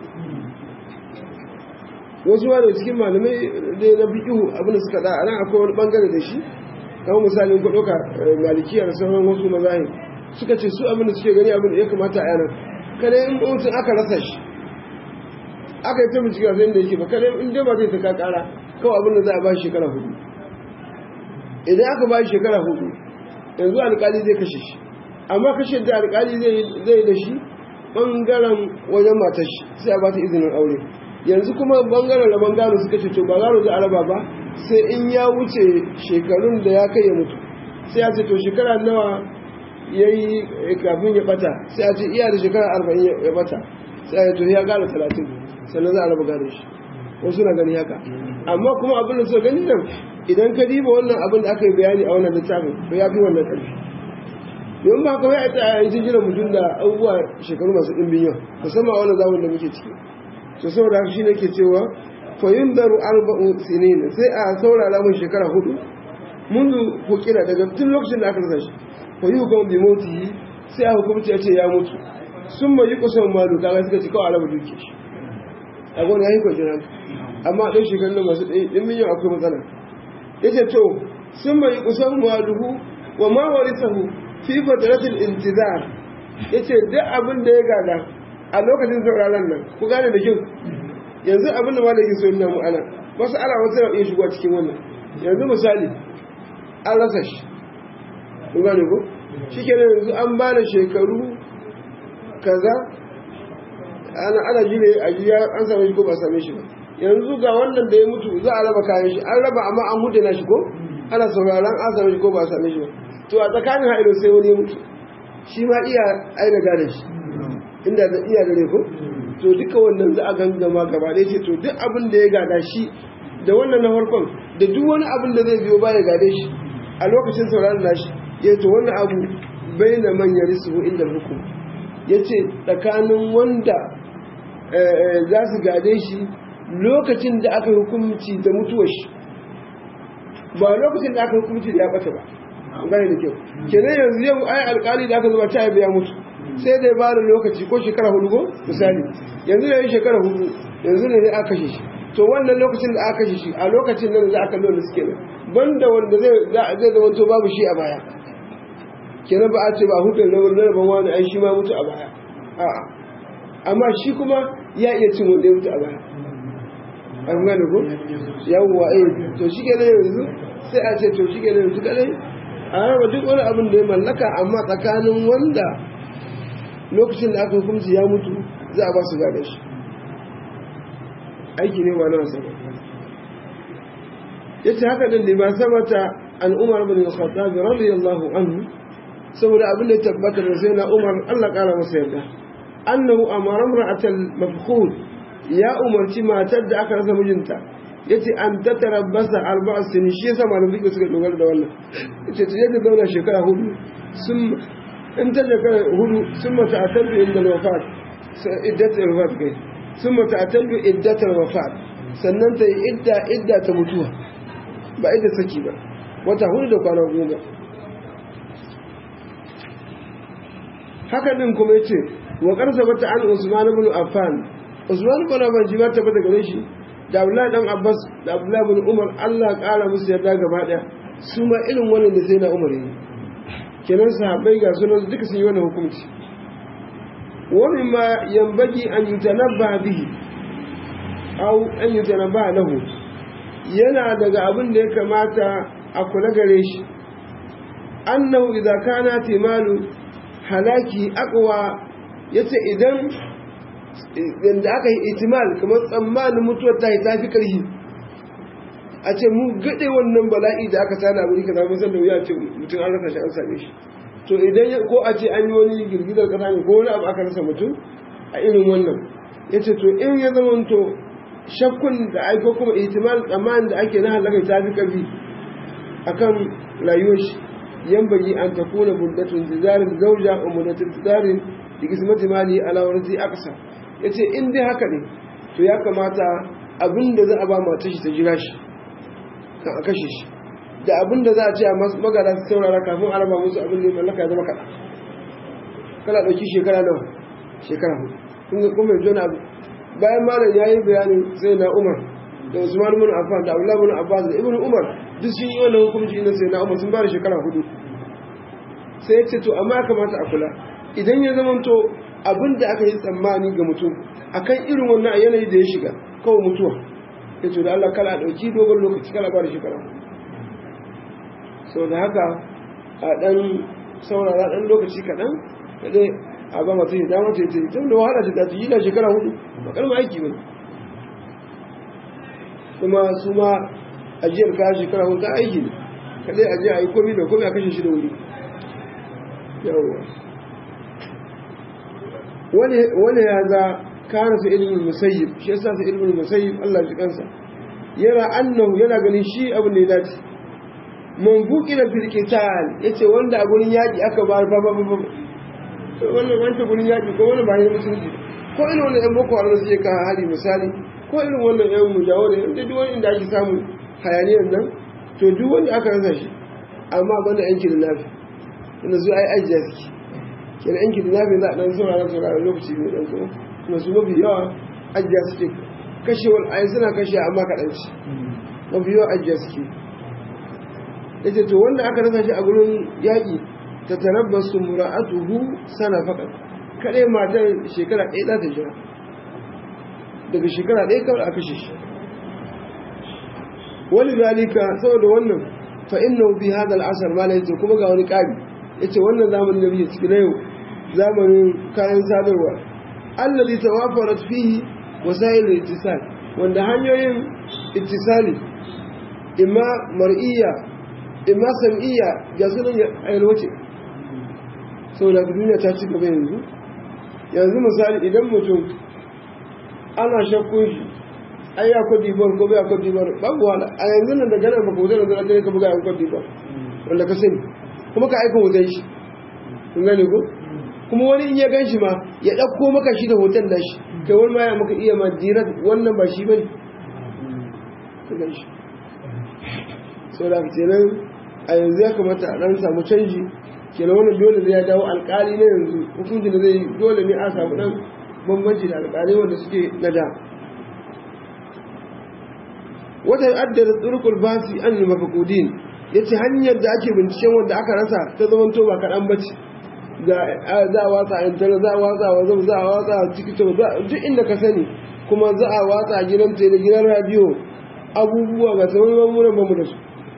wasu ma da cikin malamai da na biyu abin da suka da a nan akwai wani bangare da shi kamar misalin ku ɗauka malikiyar sauran wasu mazahir suka ce su abin da suke gani abin da ya kamata a yanar kada in mutum aka rasa shi aka yi ta bincike a da yake ba kada in dai ba zai ta kakara kawai abin da za a ba shi shekara hudu idan aka ba shi shekara hudu yanzu alkali zai kashe shi amma kashe da alkali zai da shi bangaren wajen matar shi sai a ba ta izinin aure yanzu kuma bangaren rabon gano suka ce to ba gano za a raba ba sai in ya wuce shekarun da ya kai ya mutu sai ya ce to shekara nawa ya yi kafin ya bata sai a ce iya da shekara arba'in ya bata sai a to ya gara talatin sannan za a raba gane shi wasu na gani haka amma kuma abin da suka gani nan idan ka diba wannan abin da aka yi bayani a wannan littafin to ya fi wannan ƙarfi don ba kawai a ta yi jira mutum da abubuwa shekaru masu ɗimbin yau musamman wani zamun da muke ciki to saboda haka shi ne ke cewa fayin daru arba'u sinin sai a saurara mun shekara hudu mundu hukira daga tun lokacin da aka rasa shi fayi hukum bi mauti sai a hukumci ya ce ya mutu sun mai yi kusan malu kaga suka ci kawai alama duke shi a gwani ya yi kwanciyar hankali amma ɗan shekarun da masu ɗimbin yau akwai matsala ya ce to sun mai yi kusan maluhu wa ma warisahu fi fatratil intizar yace duk abin da ya gada a lokacin sauraron nan ku gane da kyau yanzu abin da malaki so ina mu ana wasu ala wasu na iya shigo cikin wannan yanzu misali an rasa shi ku gane ko shikenan yanzu an ba da shekaru kaza ana ana jire a jiya an same shi ko ba same shi ba yanzu ga wannan da ya mutu za a raba kayan shi an raba amma an mutu na shi ko ana sauraron an same shi ko ba same shi ba to a tsakanin ha'ido sai wani ya mutu shi ma iya aina gane shi inda da iya gare ko to duka wannan za a gangama gaba ɗaya ce to duk abin da ya gada shi da wannan na farkon da duk wani abin da zai biyo ba ya gade shi a lokacin sauraron nashi ya to wannan abu bai na manyan risu inda hukum ya ce tsakanin wanda za su gade shi lokacin da aka hukumci da mutuwar shi ba lokacin da aka hukumci da ya ɓata ba gane da kyau kenan yanzu yau ai alkali da aka zuba ta biya mutu sai dai ba da lokaci ko shekara hudu ko misali yanzu da yi shekara hudu yanzu ne aka kashe shi to wannan lokacin da aka kashe shi a lokacin nan za a kallo da suke nan banda wanda zai zai zama to babu shi a baya kenan ba a ce ba hukun na wani rabon wani ai shi ma mutu a baya a'a amma shi kuma ya iya cin wanda ya mutu a baya an gane ko yawwa eh to shi kenan yanzu sai a ce to shi kenan yanzu kadai a raba duk wani abin da ya mallaka amma tsakanin wanda lokacin da aka hukunci ya mutu za a ba su gada shi aiki ne ba na wasa ya ce haka ɗin ba sabata an umar bin al-khattab radiyallahu anhu saboda abin da ya tabbatar da sai na umar Allah kara masa yarda annahu amara imra'atal mafkhud ya umarci matar da aka rasa mijinta yace an tatarabbasa arba'a sinin shi yasa malamin fiqh suka dogara da wannan yace ta yadda zauna shekara hudu sun in ta shekara hudu sun mata atabbi inda wafat iddat wafat kai sun mata atabbi iddat wafat sannan ta yi idda idda ta mutuwa ba idda saki ba wata hudu da kwana goma haka din kuma yace wa qarsa bata an usman ibn affan usman ibn affan ji ba ta bata gare shi da Abdullahi dan Abbas da Abdullahi bin Umar Allah ƙara musu yarda gaba ɗaya su ma irin wannan da sai na Umar yi kenan sahabbai ga sunan duka sun yi wannan hukunci wa mimma yanbaghi an yutanabba bihi aw an yutanabba lahu yana daga abin da ya kamata a kula gare shi annahu idza kana timalu halaki aqwa yace idan yadda aka yi itimal kamar tsammanin mutuwar ta yi tafi karhi a ce mu gaɗe wannan bala'i da aka tana wuri ka zama sanda wuya ce mutum an rasa shi an same shi to idan ko a ce an yi wani girgizar kasa ne ko wani abu aka rasa mutum a irin wannan ya ce to in ya zama to shakkun da aiko kuma itimal tsammanin da ake na halaka ta fi karfi akan rayuwar shi yan bayi an takuna muddatun zizarin zauja wa muddatun zizarin da kismati mali ala warzi aksa ya ce in dai haka ne to ya kamata abin da za a ba mata shi ta jira shi kan a kashe shi da abin da za a ce a magana su saurara kafin a raba musu abin da ya mallaka ya zama kaɗa kana ɗauki shekara nawa shekara hudu kun ga kuma yanzu abu bayan malam ya yi bayanin sai na umar da usman bin affan da abdullahi bin abbas da ibn umar duk sun yi wannan hukunci na sai na umar sun ba da shekara hudu sai ya ce to amma ya kamata a kula idan ya zama to abin da aka yi tsammani ga mutum akan irin wannan yanayi da ya shiga kawai mutuwa ya ce da Allah kala ɗauki dogon lokaci kala ba da shekara sau da haka a ɗan saurara ɗan lokaci kaɗan kaɗai a ba mata yi dama ta yi ta yi tun da wahala ta ta yi da shekara hudu ba kalma aiki ba kuma su ma ajiyar kaya shekara hudu ta aiki ne kaɗai ajiya a yi komi da komi a kashe shi da wuri yawwa wani ya za kana su ilimin musayyib shi yasa su ilimin musayyib Allah shi kansa yana annahu yana ganin shi abin da ya dace man buki da filkital ya ce wanda a gurin yaƙi aka ba ba ba ba ba wannan wancan gurin yaƙi ko wani ba ne musulunci ko irin wannan yan boko haram suke kawo hali misali ko irin wannan yan mujawo da yan duk wani inda ake samun hayaniyar nan to duk wanda aka rasa shi amma banda yan kidnapping inda su ai ajiya suke kenan yan kidnapping za a dan saurara saurara lokaci mai dan tsawo kuma su mafi yawa ajiya suke kashewar ai suna kashe amma kaɗan ci mafi yawa ajiya suke yace to wanda aka rasa shi a gurin yaƙi ta tarabbasu mura'atuhu sana fakat kaɗai matar shekara ɗaya za ta jira daga shekara ɗaya kawai a kashe shi wani zalika saboda wannan fa inna bi hada al'asar ma yace kuma ga wani ƙari yace wannan zamanin da muke ciki na yau zamanin kayan sadarwa allazi tawafarat fihi wasail al-ittisal wanda hanyoyin ittisali imma mar'iyya imma sam'iyya ga sunan ayyalwace saboda duniya ta ci gaba yanzu yanzu misali idan mutum ana shakkun shi ai ya kwadi bar ko bai kwadi bar babu wala a yanzu nan da gana ba ko zan zan ka buga yan kwadi bar wanda ka sani kuma ka aika hoton shi kun gane ko kuma wani in ya gan shi ma ya ɗauko maka shi da hoton da shi kai wani ma ya maka iya ma dirar wannan ba shi bane ka gan shi saboda kenan a yanzu ya kamata a ɗan samu canji kenan wannan dole zai ya dawo alƙali na yanzu hukuncin da zai dole ne a samu ɗan bambanci da alƙalai wanda suke na da wata addar turkul basi an yi mafakudin ya ce hanyar da ake binciken wanda aka rasa ta zaman to ba kaɗan bace za a watsa a intanet za a watsa a wazam za a watsa a tiktok duk inda ka sani kuma za a watsa a gidan tele gidan radiyo abubuwa ga sauran mamunan bamu da su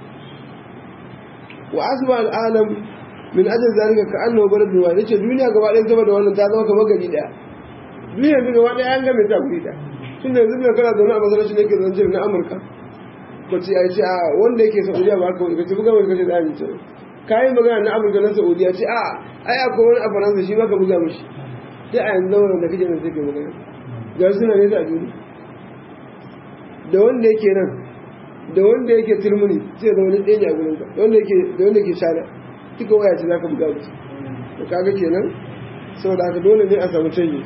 wa asma al'alam min ajin zalika ka annahu baladun wa yace duniya gaba ɗaya sama da wannan ta zama kamar gari ɗaya duniya yanzu gaba ɗaya an game ta guri ɗaya tun da yanzu da kana zaune a masarauci ne ke zance na amurka ko ce ai ce a wanda yake saudiya ba haka wani ka tafi gama ka ce da amince kayan magana na amurka na saudiya ce a ai akwai wani a faransa shi ma ka buga mishi sai a yanzu zama da kake nan sai ka magana ga suna ne a duniya da wanda yake nan da wanda yake turmuni sai zama wani ɗaya ne a gurin ka da wanda yake da wanda yake shana duka waya ce za ka buga musu to kaga kenan saboda haka dole ne a samu canji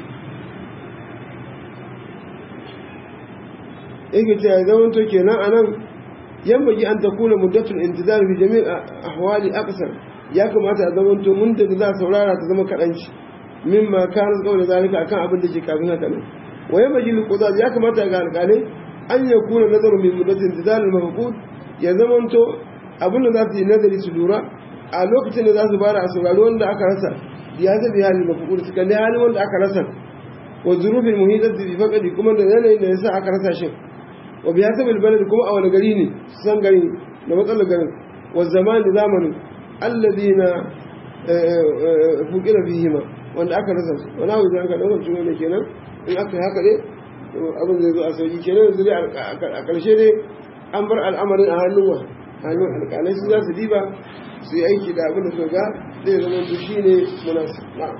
yake ce ya zama to kenan a nan yambagi an ta kuna muddatul intizar fi jami'in ahwali aksar ya kamata a zama to mun da za a saurara ta zama kaɗanci mimma kana kawai zalika akan abin da ke kafin haka nan wa yambagi liqudad ya kamata ga alƙalai an ya kuna nazarin min muddatul intizar al-mafqud ya zama to abin da za su yi nazari su lura a lokacin da za su bara a saurari wanda aka rasa ya zabi halin mafqud su kalli halin wanda aka rasa wa zurufin muhitati bi faqadi kuma da yanayin da yasa aka rasa shi wa biya ta bilbalad kuma a wani gari ne su san gari da matsalar garin wa zaman da zamanin alladina fuqira fihima wanda aka rasa su wani abu da aka daukar ciwo ne kenan in aka yi haka ne abin zai zo a sauki kenan yanzu dai a ƙarshe ne an bar al'amarin a hannun wa hannun alƙalai su za su diba su yi aiki da abin da su ga zai zama su shi ne munasib na'am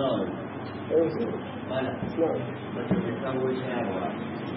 na'am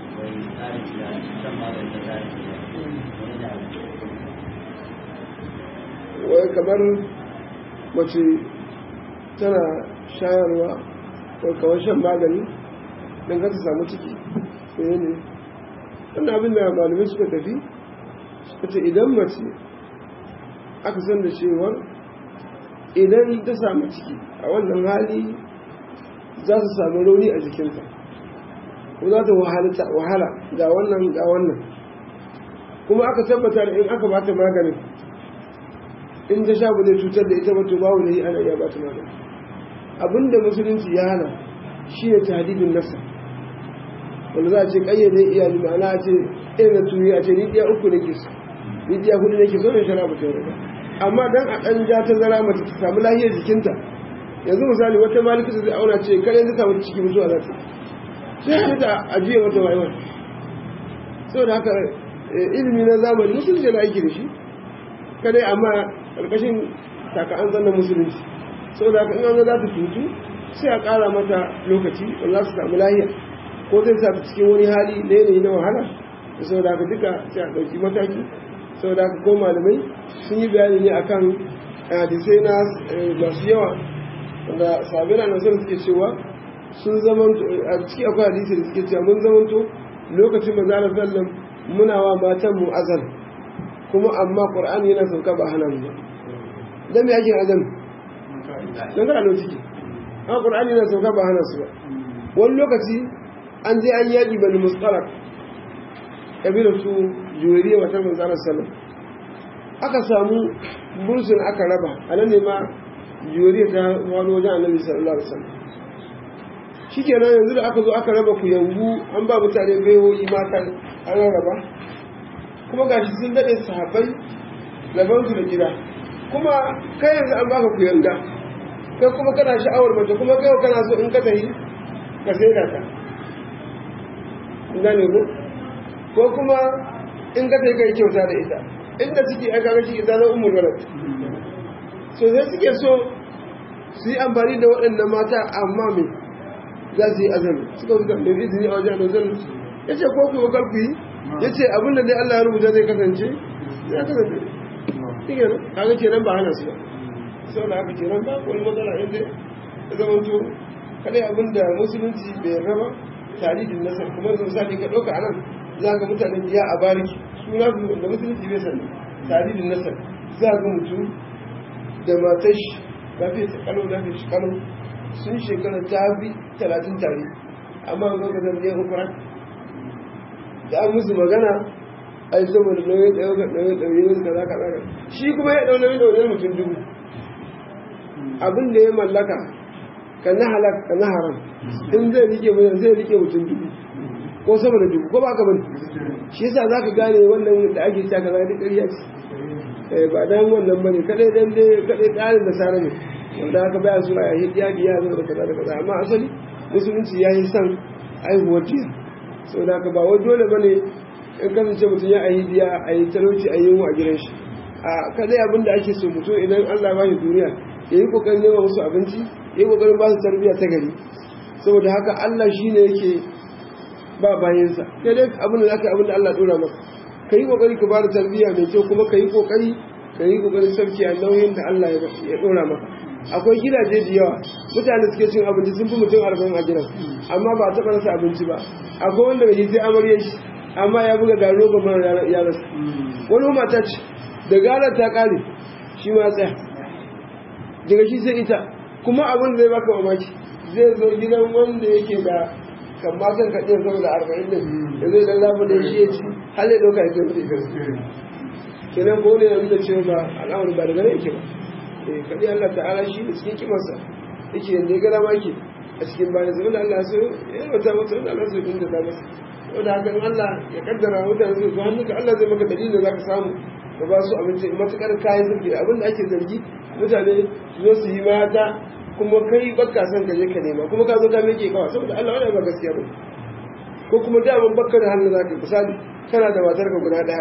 wai kamar mace tana shayarwa ko kawai shan magani don ka ta samu ciki ne ne wannan abin da malamai suka tafi suka ce idan mace aka san da cewar idan ta samu ciki a wannan hali za su samu rauni a jikinta ko za ta wahala ga wannan ga wannan kuma aka tabbata da in aka bata maganin in ta sha ba zai cutar da ita ba to babu yi ana iya bata magani abinda musulunci ya hana shi ne tahdidin nasa wanda za a ce kayyade iyali ma'ana a ce irin na turi a ce ni ɗiya uku nake so ni ɗiya hudu nake so ne shara ba ta yarda amma dan a ɗan ja ta zara mace ta samu lahiyar jikinta yanzu misali wata malikisa zai auna ce kare ta samu ciki mutuwa za ta yi sai ta ajiye mata waiwai saboda haka ilimi na zamani musulunci na aiki da shi kadai amma ƙarƙashin taka'an zannan musulunci saboda haka in an za ta tutu sai a ƙara mata lokaci wanda za su samu lahiya ko zai sa cikin wani hali na yanayi na wahala da saboda haka duka sai a ɗauki mataki saboda haka ko malamai sun yi bayani ne akan hadisai na masu yawa wanda sabbin na nasarar suke cewa sun zamanto a ciki akwai hadisi da suke cewa mun zamanto lokacin manzo sallam muna wa matan mu azan kuma amma qur'ani yana sauka ba hana mu dan me yake azan dan kana ciki amma qur'ani yana sauka ba hana su ba wani lokaci an je an yaki bani mustalak kabilar su juwariya wata manzo sallam aka samu bursun aka raba anan ne ma juwariya ta wani wajen annabi sallallahu alaihi wasallam shi kenan yanzu da aka zo aka raba ku yangu an ba mutane baiwoyi mata an raba kuma ga shi sun daɗe sahabbai labansu da gida kuma kai yanzu an baka ku yanga kai kuma kana sha'awar mace kuma kai kana so in ka tafi ka sai da ta gane ko ko kuma in ka tafi kai kyauta da ita inda ciki aka ga shi ita na umar walad so sai suke so su yi amfani da waɗannan mata amma mai za su yi azami suka wuce da izini a wajen azami ya ce ko ku wakar ku yi ya ce abin da dai Allah ya rubuta zai kasance ya kasance shi ke nan haka kenan ba hana su ba sau da haka kenan ba wani matsala inda ya zama to kadai abin da musulunci bai raba tarihin nasar kuma yanzu misali ka ɗauka a nan za ga mutanen jiya a bariki suna da musulunci bai sani tarihin nasar za ga mutum da matashi lafiya ta kalau lafiya shi kalau sun shekara ta bi talatin tare amma ga ga zan yin hukura da an musu magana a yi saboda nauyin ɗaukar nauyin ɗauye wasu kaza kaza kaza shi kuma ya ɗau nauyin ɗauye mutum dubu abin da ya mallaka ka na halak ka na haram in zai rike mutum zai rike mutum dubu ko sama da dubu ko ba ka bane shi yasa za ka gane wannan da ake cewa kaza duk ƙarya ce ba dan wannan bane kadai dan dai kadai tsarin da sare ne wanda haka baya zuwa ya yi ya biya zama da kaza da kaza amma asali musulunci ya yi son aihuwar jiya sau da haka ba wai dole bane in kasance mutum ya ayi biya a yi talauci a yi a gidan shi a kadai abin da ake so mutum idan allah ba shi duniya ya yi kokarin nema musu abinci ya yi kokarin ba su tarbiyya ta gari saboda haka allah shi ne yake ba bayansa sai dai abin da za ka yi abin da allah ɗora maka ka yi kokari ka ba da tarbiyya mai kyau kuma ka yi kokari ka yi kokarin sarki a nauyin da allah ya ɗora maka akwai gidaje da yawa mutane suke cin abinci sun fi mutum arba'in a gidan amma ba a taɓa rasa abinci ba akwai wanda bai sai amaryar shi amma ya buga garo ga mara ya rasa wani mata ce da garar ta ƙare shi ma tsaya daga shi sai ita kuma abin zai baka mamaki zai zo gidan wanda yake da kan matan ka ɗin saboda arba'in din da zai dan lafa da shi ya ci har ya ɗauka ya kai mutu ita kenan ko ne yanzu da cewa ba al'amari ba daga nan yake ba kaɗi Allah ta'ala shi da cikin kimarsa yake yanzu ya gada maki a cikin bayan zai wanda Allah so ya yi wata masa wanda Allah so ya da masa wanda haka in Allah ya kaddara mutane zai zo hannunka Allah zai maka dalilin da za ka samu ka ba su abinci matuƙar kayan zargi da abin da ake zargi mutane su zo su yi mata kuma kai bakka son ka je ka nema kuma ka zo ka meke kawa saboda Allah wani ba gaskiya ba ko kuma daman bakka da hannu za ka misali kana da matarka guda ɗaya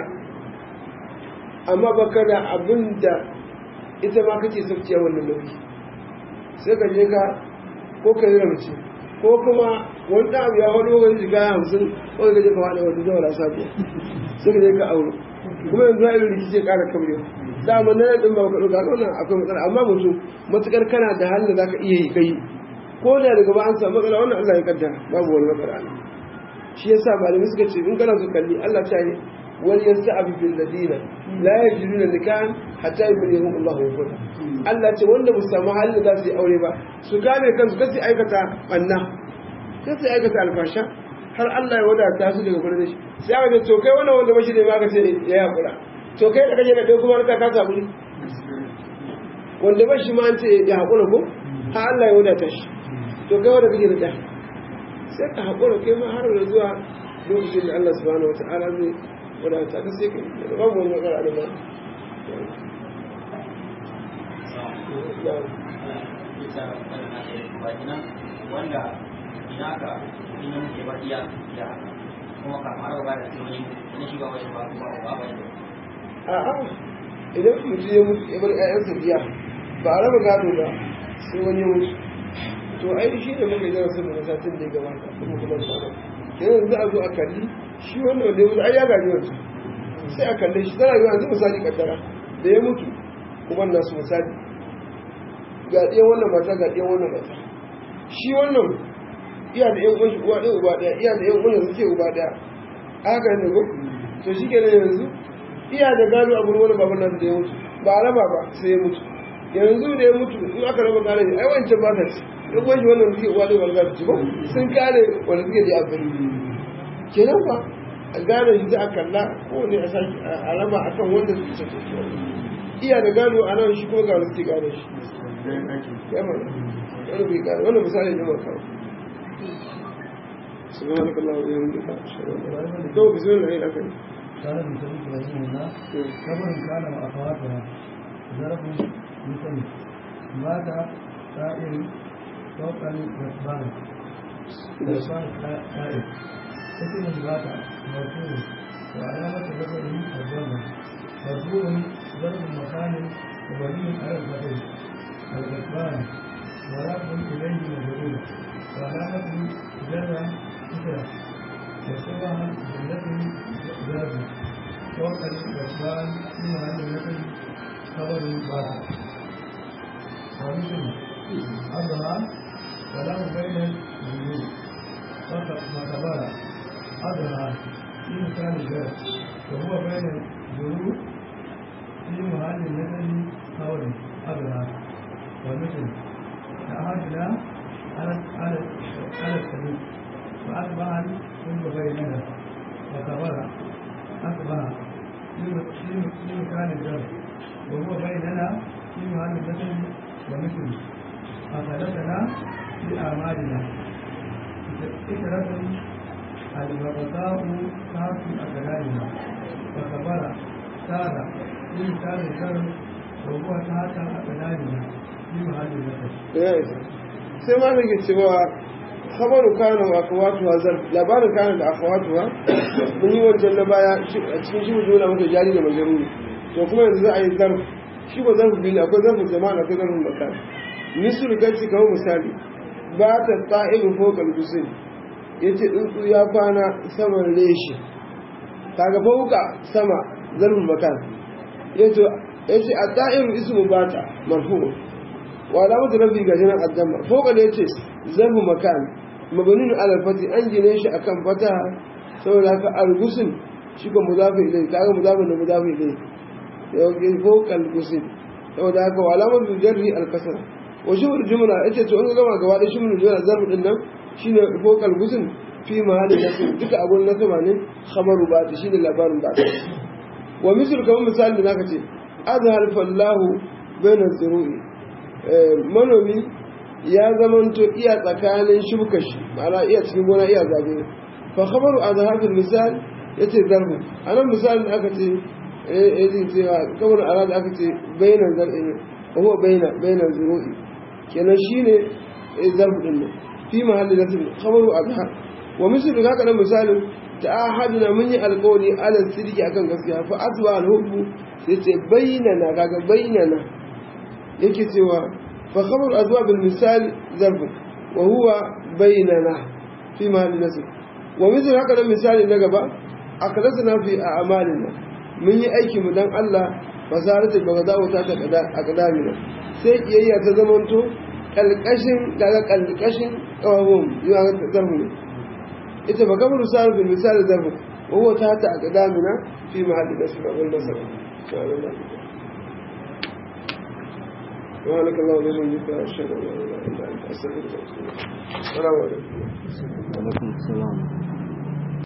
amma bakka da abin da ita ma kake saukiya wannan nauyi sai ka je ka ko ka yi ramci ko kuma wani ɗan abu ya wani wani shiga ya hamsin ko ka je ka wani wata zawara sabiya sai ka je ka auro kuma yanzu irin rikici ya ƙara kamar dama na ɗin ba ka ɗauka wannan akwai matsala amma mutum matuƙar kana da halin da za ka iya yi kai ko da daga ba an samu matsala wannan Allah ya kaddara babu wani matsala shi yasa malamai suka ce in kana so kalli Allah ta yi وليستعفف الذين لا يجدون نكاحا حتى يبلغهم الله وفقه Allah ce wanda ba su samu halin da za su yi aure ba su gane kansu kasi aikata banna kasi aikata alfasha har Allah ya wadata su daga gurin shi sai aka ce to kai wannan wanda bashi ne ma ka ce ya yakura to kai da kaje da kai kuma ka ka samu ne wanda bashi ma an ce ya hakura ko har Allah ya wadata shi to kai wanda kake da ta sai ka hakura kai ma har da zuwa lokacin da Allah subhanahu wataala zai wadata ka sai ka yi babu wani matsala da ba wanda ina ka ina muke ba iya ya kuma ka fara ba da wani ina shi ba wani ba kuma ba ba ne a'a idan mutum ya mutu ya bar ƴaƴansa biya ba a raba gado ba sai wani ya mutu to ai shi ne muka yi darasin da satin da ya gabata kuma kuma da kenan za a zo a kalli shi wanda wanda ya mutu ai ya gaji wancan sai a kalle shi tana yiwa yanzu misali kaddara da ya mutu uban nasu misali ga ɗayan wannan mata ga ɗayan wannan mata shi wannan iya da yan uwanshi uwa ɗaya uba ɗaya iya da yan uwan suke uba ɗaya haka ne ko to shi kenan yanzu iya da gado a gurin wani baban nasu da ya mutu ba a raba ba sai ya mutu yanzu da ya mutu in aka raba gane ai wancan ba ta ci yan uwanshi wannan suke uwa ɗaya ba za su ci ba sun kare wanda suke da abin kenan ba a gane shi za a kalla kowane a sake a raba a kan wanda suke cancanta iya da gado a nan shi kuma ga wani suke gane shi yamma wani bai gane wani misali ne ma kawo سبحانك اللهم وبحمدك اشهد ان لا اله الا انت بسم الله الرحمن قال ابن سعيد رحمه الله كبر كان واخواتها ضرب مثل مات سائر فوق الجبان جبان سائر اسم مات مرفوع وعلامة ذكره الضمة مرفوع ضرب مكان وبني على الفتح الجبان ورفع إليه مجرور وعلامة جر كثرة وشبه جملة جاب فوق الجبان في محل نفي خبر باطل ومثل أظهر وله بين الجنود فكبر أظهر في مكان الجر وهو بين الجنود في محل نفي خبر أظهر ومثل أحدنا على على على السبيل فأتبع كل بيننا وكبر أتبع في مكان الجر وهو بيننا في محل المثل ومثل أخذتنا في أعمالنا فكرة البغضاء كانت في أقلالنا وكبر سار في مكان الجر وهو تحت أقلالنا في محل المثل sai ma nake cewa khabaru kana wa akhawatuha zarf labarin kana da akhawatuha mun yi wancan na baya a cikin shi mutum na maka jari da majaruri to kuma yanzu za a yi zarf shi ba zarf biyu akwai zarf jama'a akwai zarf makan misal gaci kamar misali ba ta ta'ibu fokal gusin yace tsuntsu ya kwana saman reshi kaga fauka sama zarf makan yace yace at-ta'ibu ismu bata marfu' وعلامة ربي جاجنا الدم فوق اليتس ذنب مكان مبني على الفتح أنجي ليش أكم فتح سوى لك الغسن شكو مضاف إليه كاغا مضاف مضاف إليه يوجد فوق الغسن سوى لك وعلامة الجر الكسر وشو الجملة إيش تقول كما قوال إيش من الجملة ذنب إنه شين فوق الغسن في محل النسب دك أبو النسب عنه خبر بعد شين الأبان بعد ومثل كما مثال لناكتي أظهر فالله بين الزروع manomi ya zamanto iya tsakanin shuka shi ma'ana iya cikin gona iya zagaye fa khabaru azhafil misal yace zarbu anan misalin aka ce eh eh cewa kamar arad aka ce bainan zar'in huwa baina bainan zuru'i kenan shine zarbu din nan fi mahalli nasb khabaru azhar wa misal haka nan misalin ta'ahadna mun yi alƙawari ala sidiki akan gaskiya fa asba al-hubbu yace bainana kaga bainana yake cewa fa khabar azwa bil misal zarf wa huwa bainana fi mahall nasb wa misal haka nan misali na gaba aklasna fi a'malina mun yi aiki mu dan Allah fasaratu bagadawu ta ta kada akadamina sai kiyayya ta zamanto kalkashin daga kalkashin kawabun yana ta zarfu ne ita fa kamar misal bil misal zarf wa huwa ta ta akadamina fi mahall nasb wal nasb سبحانك اللهم وبحمدك اشهد ان لا اله الا انت استغفرك واتوب اليك السلام عليكم وعليكم السلام